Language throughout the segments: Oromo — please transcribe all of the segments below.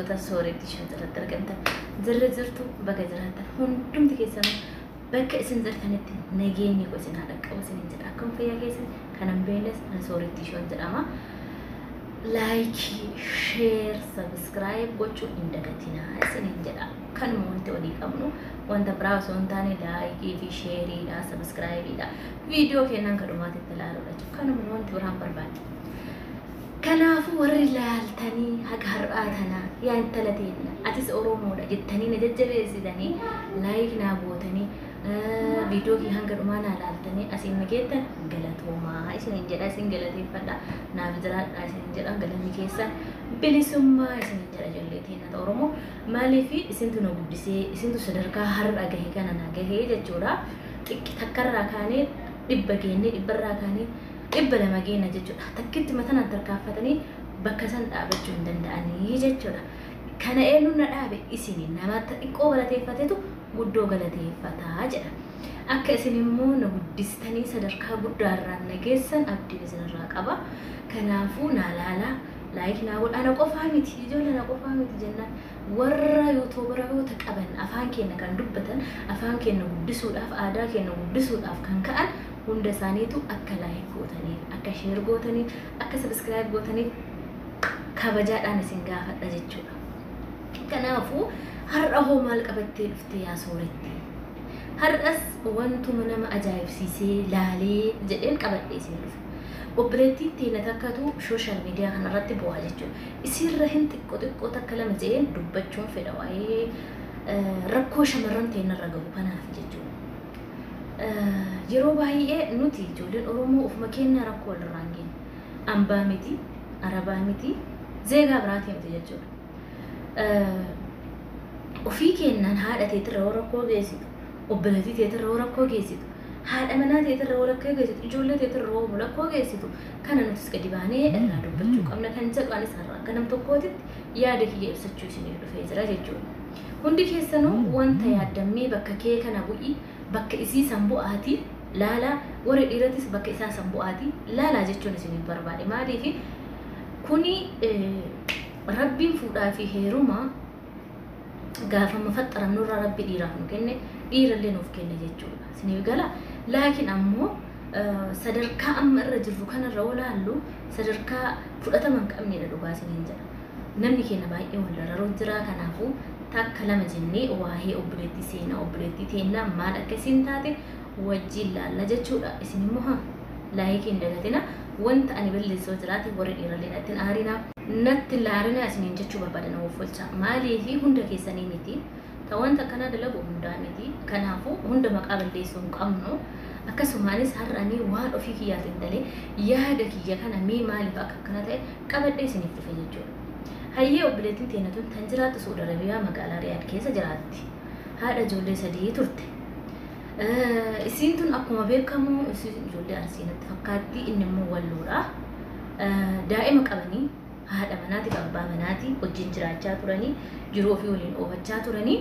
hordoftoota sooretti shan irratti argamtan jirra jirtu baga jiraatan hundumti keessanuu bakka isin jirtanitti nageenyi ko isin haa dhaqqabu isin jedha akkam fayyaa keessan kanan beeles na sooretti shan jedhama. laayikii sheer sabiskiraayib gochuu hin dagatinaa isiniin jedha kanuma wanti walii qabnu wanta biraa osoo hin taane laayikii fi sheeriidha sabiskiraayibiidha viidiyoo kennan kadhumaatitti ilaaluudha jechuudha kanuma wanti biraan barbaade. Kanaafuu warri ilaaltanii haga har'aa tanaa yaa intala teenna atis Oromoodha jettanii na jajjabeessitanii laayik naa gootanii viidiyoo kee hanga dhumaa naa ilaaltanii asiin nageettan galatoomaa isiniin jedha isin galateeffadha naaf jiraadha isiniin jedha galanni keessan bilisummaa isiniin jedha jallee teenna Oromoo maaliif isintu na guddisee isintu sadarkaa har'a gahe kana na gahee jechuudha xiqqi takkarraa kaanee dhibba geennee dhibbarraa kaanee dhibba lama geenna jechuudha. Takkitti matanaan tarkaanfatanii bakka san dhaabachuu hin danda'anii jechuudha. Kana eenyu na dhaabe isin nama xiqqoo galateeffatetu guddoo galateeffataa jedha. Akka isin immoo na guddistanii sadarkaa guddaarraan na geessan abdiin isinirraa qaba. Kanaafuu naa laalaa laayik naa godha na qofaa miti ijoollee na qofaa miti jennaan warra yuutuubaroota qaban afaan keenya kan dubbatan afaan keenya guddisuudhaaf aadaa keenya guddisuudhaaf kan ka'an hunda isaaniitu akka laayik gootaniif akka sheer gootaniif akka sabiskiraayib gootaniif kabajaadhaan isin gaafadha jechuudha. Kanaafuu har'a hoo maal qabattee dhufte yaa sooretti? Har'as wantuma nama ajaa'ibsiisee laalee jedheen qabadhee isin dhufe. Obboleettiin teenya takkatu sooshaal miidiyaa kanarratti bu'aa jechuudha. Isirra hin xiqqoo xiqqoo takka lama jedheen dubbachuun fedha waa'ee rakkoo shamarran teenyarra gahu kanaaf jechuudha. yeroo baay'ee nuti ijoolleen Oromoo ofuma keenya rakkoo walirraa hin geenye. Ambaa miti, Arabaa miti, zeegaa biraati miti jechuudha. Ofii keenyaan haadha teetirra yoo rakkoo geessitu, obboleettii teetirra yoo rakkoo geessitu, haadha manaa teetirra yoo rakkoo geessitu, ijoollee teetirra yoo rakkoo geessitu, kana nutis gadi baanee irraa dubbachuu qabna kan jedhu anis har'a akka nam tokkootitti yaada kiyya ibsachuu isinii dhufee jira jechuudha. Hundi keessanuu wanta yaadammee bakka kee kana bu'ii bakka isii san bu'aati laalaa warri dhiiratis bakka isaa san bu'aati laalaa jechuun isiniif barbaade maaliif kuni rabbiin fuudhaa fi heeruma gaafa faxxaramnurra rabbi dhiiraaf nu kenne dhiirallee nuuf kenne jechuudha isiniif gala laakiin ammoo sadarkaa amma irra jirru kanarra olaallu sadarkaa fudhatama hin qabnedha dhugaa isiniin jedha namni keenya baay'ee wal dararoo jira kanaafuu takka lama jennee waa'ee obboleettii seenaa obboleettii teennaa maal akka isin taate wajjin laalla jechuudha isin immoo haa laayikii hin dagatina wanta ani balleessoo jiraate warri dhiirallee natti hin aarinaa natti laarina isiniin jechuu barbaada na offolcha maaliifi hunda keessanii miti ta wanta akkanaa dalagu hundaa miti kanaafuu hunda maqaa balleessuu hin qabnu akkasumaanis har'anii waan ofii kiyyaatiin dalee yaada kiyya kana mee maaliif akka akkana ta'e qabadhee isiniif dhufe jechuudha. hayyee obboleettiin teenya tun tan jiraattu Saudi Arabiyaa magaalaa Riyaad keessa jiraatti. Haadha ijoollee sadii turte. Isiin tun akkuma beekamu ijoollee arsiinatti fakkaatti inni immoo walloodha. Daa'ima qabanii haadha manaati fi abbaa manaati wajjin jiraachaa turanii jiruu ofii waliin oofachaa turanii.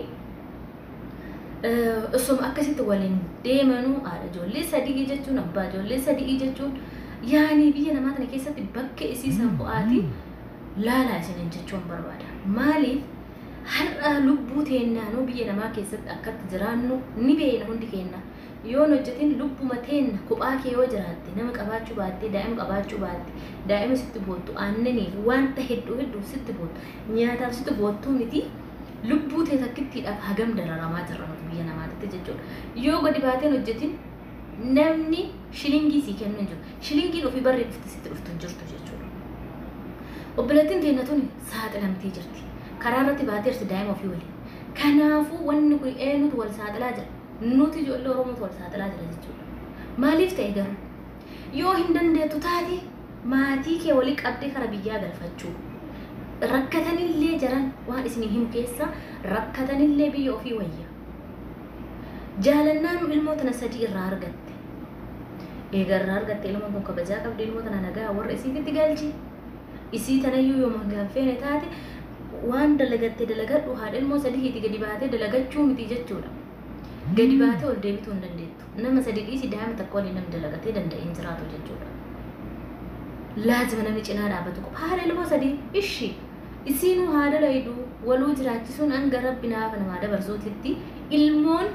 Osoma akkasitti waliin deemanuu haadha ijoollee sadii jechuun abbaa ijoollee sadii jechuun yaanii biyya namaa kana keessatti bakka isii san bu'aati. laalaa isiniin jechuun barbaada. Maaliif har'a lubbuu teennaanuu biyya namaa keessatti akkatti jiraannu ni beekna hundi keenya. Yoo hojjetin lubbuma teenna kophaa kee yoo jiraatte nama qabaachuu baatte daa'ima qabaachuu baatte daa'ima sitti boottu aannaniif wanta hedduu hedduu sitti boottu nyaataaf sitti boottuu miti lubbuu tee takkittiidhaaf hagam dararamaa jirra nuti biyya namaatti jechuudha. Yoo gadi baateen hojjetin namni shilingii sii kennu hin jiru. Shilingiin ofii barree dhufti sitti dhuftu hin jirtu jechuudha. obboleettiin teenya tun saaxilamtee jirti. Karaa irratti baateerti daa'ima ofii waliin. Kanaafuu wanni kun eenyutu wal saaxilaa jira? Nuti ijoollee Oromootu wal saaxilaa jira jechuudha. Maaliif ta'e garuu? Yoo hin dandeettu taate maatii kee walii qabdee kara biyyaa galfachuu. Rakkatanillee jiran waan isin himu keessa rakkatanillee biyya ofii wayya. Jaalannaan ilmoo tana sadii irraa argatte. Eega irraa argatte ilmoon kun kabajaa qabdi ilmoo tana nagaa warra isiifitti galchi. isii tanayyuu yoo mangaanfeene taate waan dalagatte dalagadhu haadha ilmoo sadiitii gadi baatee dalagachuu miti jechuudha. Gadi baatee ol deebituu hin dandeettu. Nama sadi dhiisi daa'ima takka waliin namni dalagatee danda'ee hin jiraatu jechuudha. Laazima namni cinaa dhaabbatu qofa. Haadha ilmoo sadii ishii isiinuu haadha laydu waluu jiraachisuun hanga rabbi naafa namaa dabarsuutitti ilmoon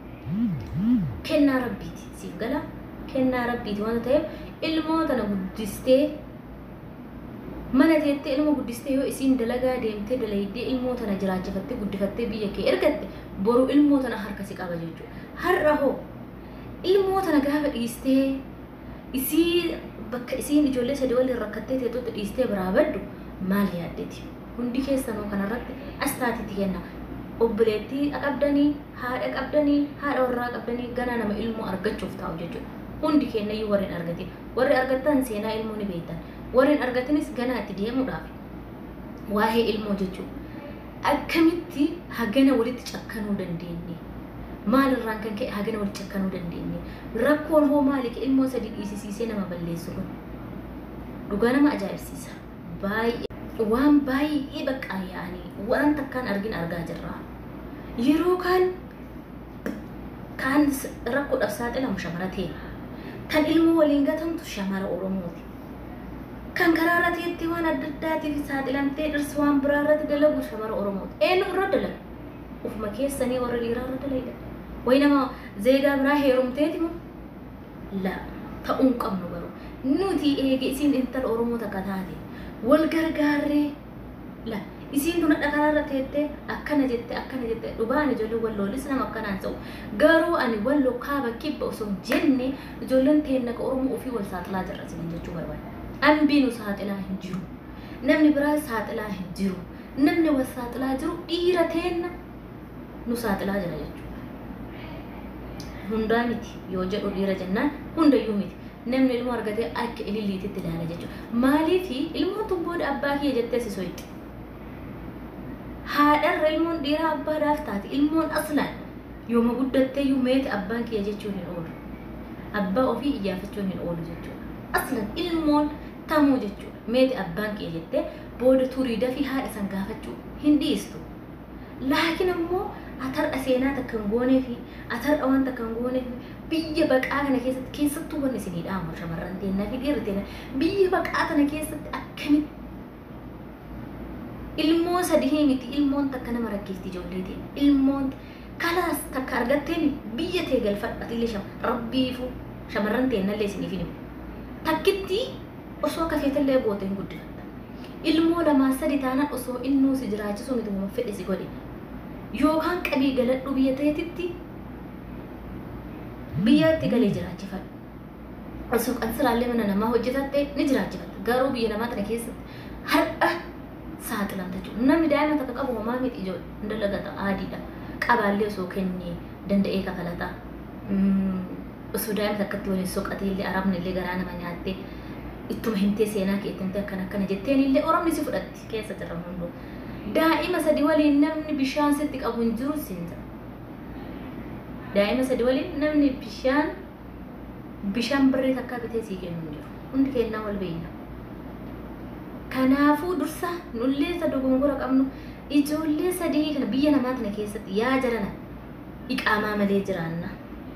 kennaa rabbiiti siif gala kennaa rabbiiti wanta ta'eef ilmoo tana guddistee mana teettee ilma guddistee yoo isiin dalagaa deemtee dalaydee ilmoo tana jiraachifattee guddifattee biyya kee ergatte boru ilmoo tana harka si qaba jechuudha. Har'a hoo ilmoo tana gaafa dhiistee isii bakka isiin ijoollee sadii waliin rakkattee teettotti dhiistee biraa baddu maal yaaddeeti? Hundi keessanuu kanarratti astaatitti kenna. Obboleettii qabdanii, haadha qabdanii, haadha warraa qabdanii ganaa nama ilmoo argachuuf taa'u jechuudha. Hundi kennayyuu warreen argate. Warri argattan seenaa ilmoo ni beektan. warreen argatanis ganaa itti deemuudhaaf waa'ee ilmoo jechuudha. Akkamitti hagana walitti cakkanuu dandeenye? Maalirraan kan ka'e hagana walitti cakkanuu dandeenye? Rakkoon hoo maali ka ilmoo sadii dhiisisiisee nama balleessu kun? Dhugaa nama ajaa'ibsiisa. Baay'ee waan baay'ee baqqaa yaa'anii waan takkaan argin argaa jirra. Yeroo kaan kaan rakkoodhaaf saaxilamu shamara ta'e kan ilmoo waliin gatamtu shamara Oromooti. kan karaa irra teettee waan adda addaatiif saaxilamtee dhirsi waan biraa irratti dalagu shamara Oromooti. Eenyu irra dalagu? Ufuma keessanii warra dhiiraa irra dalaga. Wayi nama zeegaa biraa heerumteeti moo? La ta'uu hin qabnu garuu. Nuti eege isiin intala Oromoo takka taate wal gargaarree la isiin tun hadha karaa irra teettee akkana jette akkana jette dhugaan ijoollee walloolis nama akkanaan ta'u garuu ani walloo kaaba kibba osoo jenne ijoolleen teenna ka Oromoo ofii wal saaxilaa jirra isin jechuu barbaada. Ambii nu saaxilaa hin jiru. Namni biraa saaxilaa hin jiru. Namni wal saaxilaa jiru dhiira teenna nu saaxilaa jira jechuudha. Hundaa miti yoo jedhu dhiira jennaan hundayyuu miti. Namni ilmoo argatee akka ililliititti ilaala jechuudha. Maaliif ilmoon tun booda abbaa kiyya jettee si soitti. Haadharra ilmoon dhiiraa abbaadhaaf taate ilmoon aslaan yooma guddattee iyyuu meeti abbaan kiyya jechuun hin oolu. Abbaa ofii iyyaafachuun hin oolu jechuudha. Aslaan ilmoon tamuu jechuudha. Meeti abbaan kiyya jettee booda turii dafii haadha san gaafachuu hin dhiistu. Laakiin ammoo atar'a seenaa takka hin goonee fi atar'a waan takka hin goonee fi biyya baqaa kana keessatti keessattuu wanni isinii dhaamu shamarran teennaa fi dhiirri teennaa biyya baqaa kana keessatti akkamitti ilmoo sadii miti ilmoon takka nama rakkeesti ijoollee ta'e ilmoon kalaas takka argatteen biyya tee galfadha illee shama rabbiifu shamarran teennallee isiniif himu takkitti osoo akka feetallee goote hin guddifatta ilmoo lamaa sadi taanaan osoo innuu si jiraachisuu miti uuma fedhe si godhe yookaan qabii galadhu biyya ta'etitti biyyatti galee jiraachifadhu. Osoo qansiraallee mana namaa hojjetatte ni jiraachifatta. Garuu biyya namaa tana keessatti har'a saaxilamta jechuudha. Namni daa'ima takka qabu homaa miti ijoo dalagata aadiidha. Qabaallee osoo kennee danda'ee kafalata. Osoo daa'ima takkatti waliin soqatee illee arabni illee garaa nama nyaattee ittuma himtee seenaa kee itti akkana akkana jetteen illee oromni si fudhatti keessa jira hunduu. Daa'ima sadi waliin namni bishaan sitti qabu hin jiru siin jira. daa'ima sadi waliin namni bishaan bishaan birrii takka bitee sii kennu hin jiru. Hundi kennaa wal beeyna. Kanaafuu dursa nullee isa dogongora qabnu ijoollee sadii kana biyya namaa kana keessatti yaa jarana iqaamaa malee jiraanna.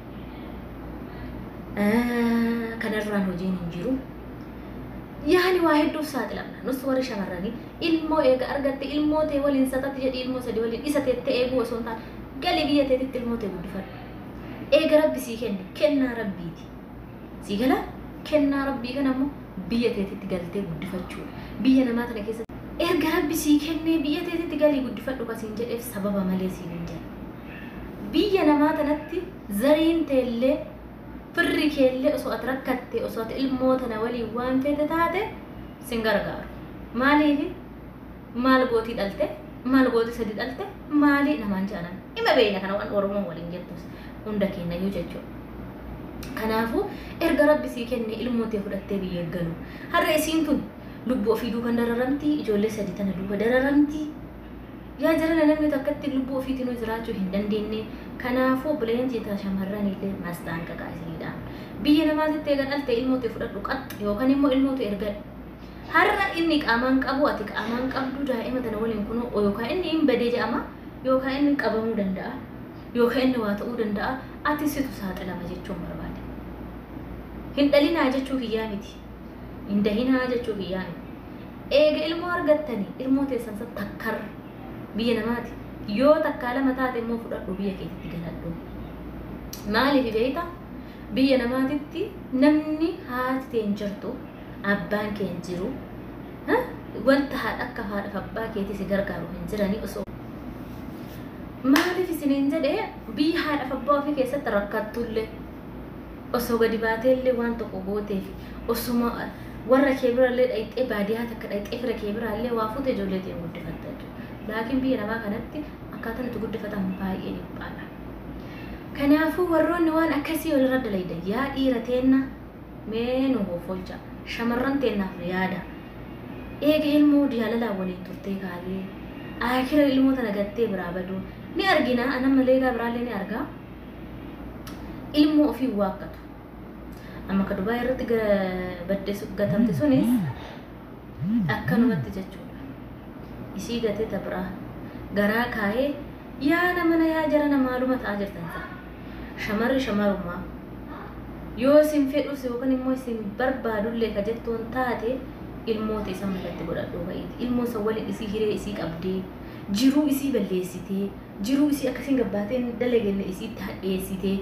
Kanarraan hojiin hin jiru. Yaani waa hedduuf saaxilamna. Nus warri shamarranii ilmoo eega argatte ilmoo ta'e waliin satatti jedhii ilmoo sadii waliin isa teettee eeguu osoo hin taane galii biyya teetitti ilmoo ta'e guddifadhu. eega rabbi sii kenne kennaa rabbiiti sii gala kennaa rabbii kana ammoo biyya teetitti galtee guddifachuu biyya namaa tana keessatti erga rabbi sii kennee biyya teetitti galii guddifadhu kasiin jedheef sababa malee siin hin jedhe biyya namaa tanatti zariin teellee firri keellee osoo ati rakkatte osoo ati ilmoo tana waliin waan feete taate sin gargaaru maaliif maal gootii dhalte maal gootii sadi dhalte maalii namaan jaalan ima beeyna kana waan oromoo waliin jettus hunda kennayyuu jechuudha. Kanaafuu erga rabbi sii kenne ilmootee fudhattee biyya galu. Har'a isiin tun lubbuu ofii duukan dararamti ijoollee sadii tana duuba dararamti. Yaa jarana namni takkatti lubbuu ofiitiin jiraachuu hin dandeenye. Kanaafuu bileensi taa shamarran illee maastaan qaqaa isinidha. Biyya namaatitti eega dhalte ilmootee fudhadhu qaxxa yookaan immoo ilmootu erga har'a inni qaamaan qabu ati qaamaan qabdu daa'ima tana waliin kunoo yookaan inni hin badee jedhama yookaan inni qabamuu danda'a. yookaan inni waa ta'uu danda'a ati situ saaxilama jechuun barbaade. Hin dhalinaa jechuu kiyyaa miti. Hin dahinaa jechuu kiyyaa miti. eega ilmoo argattanii ilmoo teessan san takkar biyya namaati yoo takkaa lama taate immoo fudhadhu biyya keetitti galadhu maaliif beeyta biyya namaatitti namni haati ta'e hin jirtu abbaan kee hin jiru wanta haadha akka haadhaaf abbaa keetii si gargaaru hin jiranii osoo maaliif isiniin jedhee biyya haadhaaf abbaa ofii keessatti rakkattullee osoo gadi baateellee waan tokko gooteef osuma warra kee birallee dhayxee baadiyyaa takka dhayxee fira kee biraallee waa fuute ijoollee ta'e guddifatta jechuudha. Laakiin biyya namaa kanatti akkaataan itti guddifatan baay'ee dhiphaadha. Kanaafuu warroonni waan akkasii walirra dalayda yaa dhiira teenna mee nu hoofolcha shamarran teennaaf yaada. Eega ilmoo jaalalaan waliin turtee kaalee akira ilmoo tana gattee biraa baduu ni argina anan malee egaa biraallee ni argaa. Ilmoo ofii waaqqatu. Amma ka Dubaay irratti baddeessu gatamte sunis akkanumatti jechuudha. Isii gatee tabiraa garaa kaayee yaa namana yaa jarana maaluma ta'aa jirtan ta'a. Shamarri shamarummaa yoo isin fedhus yookaan immoo isin barbaadullee ka jettuun taate ilmoota isa malatti godhadhuu ba'iiti. Ilmoo isa waliin isii hiree isii qabdee jiruu isii balleessitee jiruu isii akkasiin gabbaateen dalagenne isiitti hadheessitee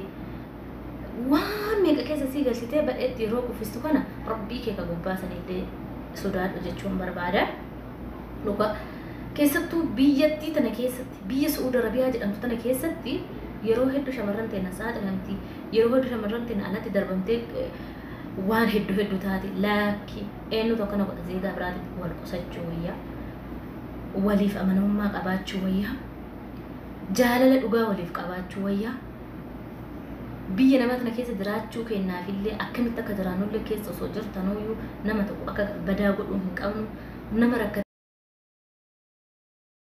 waan meeqa keessa sii galchitee badheetti yeroo kuffistu kana rabbii kee ka gubbaasanillee sodaadhu jechuun barbaada. Dhuga keessattuu biyyattii tana keessatti biyya Su'uud Arabiyaa jedhamtu tana keessatti yeroo hedduu shamarran teena saaxilamti yeroo hedduu shamarran teena alatti darbamtee waan hedduu hedduu taate laakki eenyu tokko na godha zeegaa biraatitti wal qusachuu wayyaa waliif amanamummaa qabaachuu wayyaa jaalala dhugaa waliif qabaachuu wayyaa biyya nama tana keessa jiraachuu kennaafillee akkamitti akka jiraannullee keessa osoo jirtanuyyuu nama tokko akka badaa godhuu hin qabnu nama rakkate